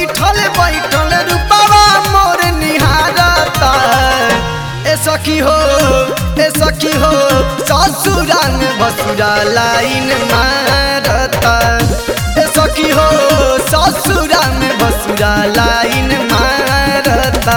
बैठल बैठल रूपावा मोर निहारता ए सखी हो ए सखी हो ससुरा में बसुरा लाइन मारता ए सखी हो ससुरा में बसुरा लाइन मारता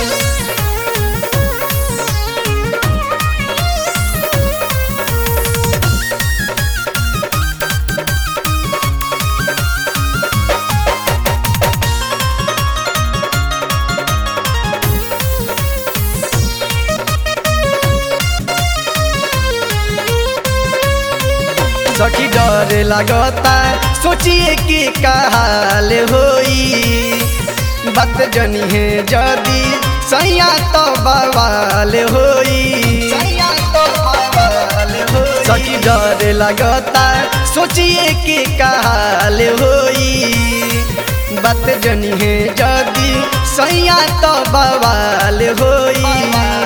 सखी डर लगता सोचिए कि काल होई बात जनी है जदी सैया तो बवाल होई सखी डर लगता सोचिए कि काल होई बात जनी है जदी सैया तो बवाल होई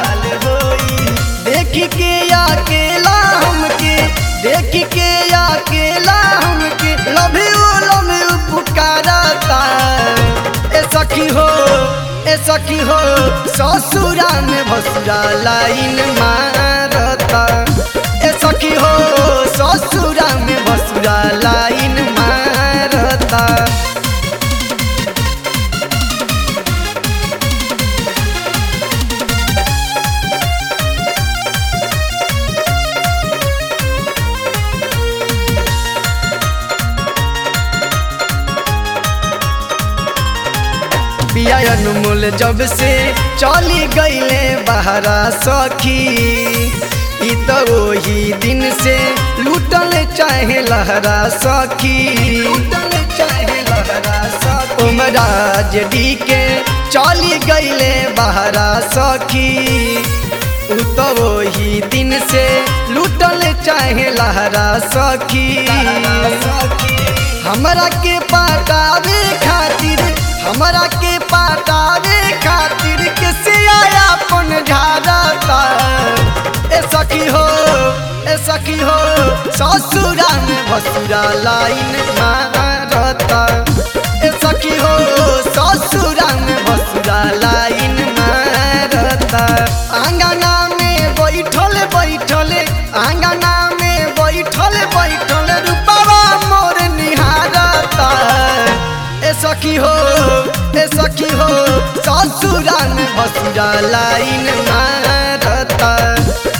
देख के अकेला हमके देख के अकेला हमके लव यू लव यू पुकारता ए सखी हो ए सखी हो ससुरा में भसुरा लाइन मारता ए सखी हो ससुरा में भसुरा लाइन मारता पिया अनमोल जब से चली गईले बहरा सखी ई तो वही दिन से लूटल चाहे लहरा सखी उमराज डी के चली गईले बहरा सखी उ तो वही दिन से लूटल चाहे लहरा सखी हमरा के पटावे खातिर हमरा के पटावे खातिर के से आया अपन झाड़ता ए सखी हो ए सखी हो ससुरा में भसुरा लाइन मारता ए सखी हो ससुरा में भसुरा लाइन मारता आंगना में बैठल बैठल आंगना में बैठल बैठल रूपावा मोर निहारता ए सखी हो ए सखी हो ससुरा में भसुरा लाइन मारता